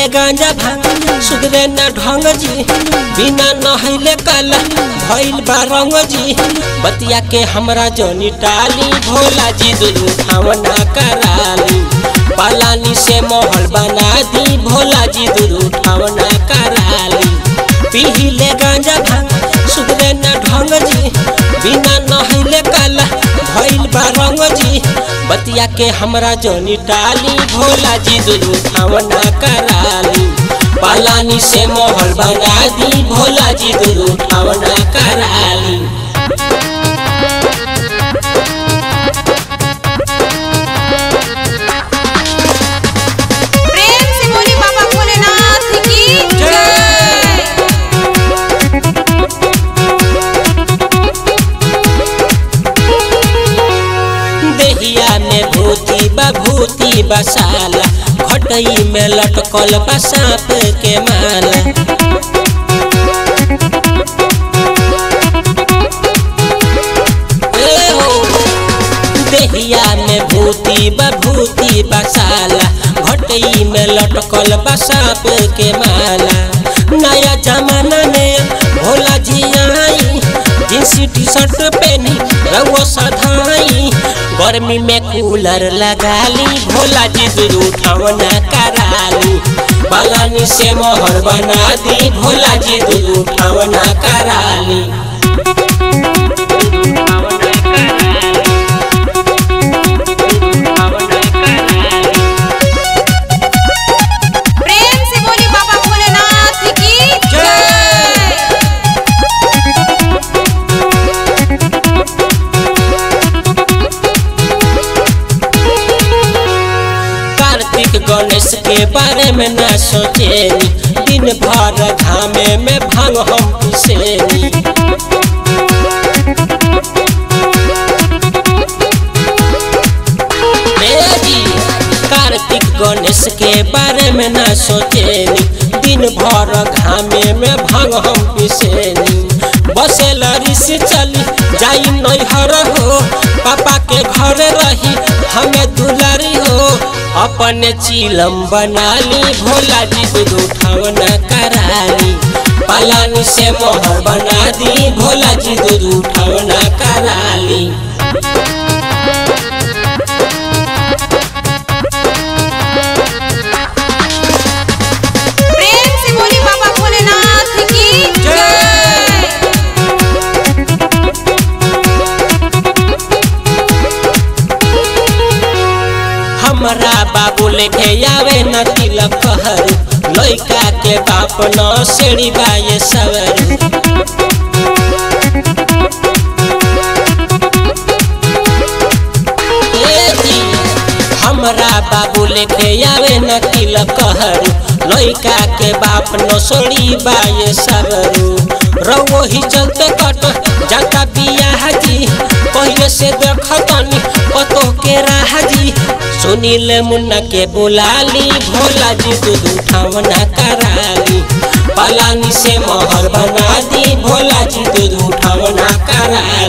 पीले गांजा भांग सुधरे न ढंग जी बिना नहैले काला भइल बा रंग जी बतिया के हमरा जनी टाली भोला जी दुनू ठावना कराली पालानी से महल बना दी भोला जी दुनू ठावना कराली पीले गांजा भांग सुधरे न ढंग जी बिना नहैले काला भइल बा रंग जी बतिया के हमरा जनी टाली भोला जी दुनू ठावना कराली पालानी से महल बना दी भोला जी दुनू ठावना कराली प्रेम से बोली बाबा भोलेनाथ की जय देहिया में भूती बभूति बसाला घटई में लटकल बा सांप के माला ए हो, देहिया में भूती बभूति बसाला घटई में लटकल बा सांप के माला नया जमाना में भोला जी आई जींस टी शर्ट पहनी रवो सधाई गर्मी में कूलर लगाली भोला जी दुरू ठावना कराली पलानी से मोहर बना दी भोला जी दुरू ठावना कराली प्रेम से बोली बाबा भोलेनाथ की जय कार्तिक गणेश के बारे में न सोचेनी दिन भर घामे में भांग हम पिसेनी बेजी, कार्तिक गणेश के बारे में न सोचेनी दिन भर घामे में भांग हम पिसेनी बसे लड़ी से चली जाई नैहर हो पापा के घर रही हमें दुलारी हो अपने चिलम बनाली भोला जी दूध उठावना कराली पलानी से मोहर बना दी भोला जी दूध उठावना कराली प्रेम से बोली बाबा भोलेनाथ की जय हमरा बाबू लेके आवे न तिलक कहर लइका के बाप न सेड़ी बाये सवर ए जी, हमरा बाबू लेके आवे न तिलक कहर लइका के बाप न सोड़ी बाये सवरू रवो ही चलते कट जाता बियाह जी पहले से देखतनी पतो के राह जी सुनील मुन्ना के बुलाली भोला जी दूध उठावना कराली पलानी से मोहर बना दी भोला जी दूध उठावना कराली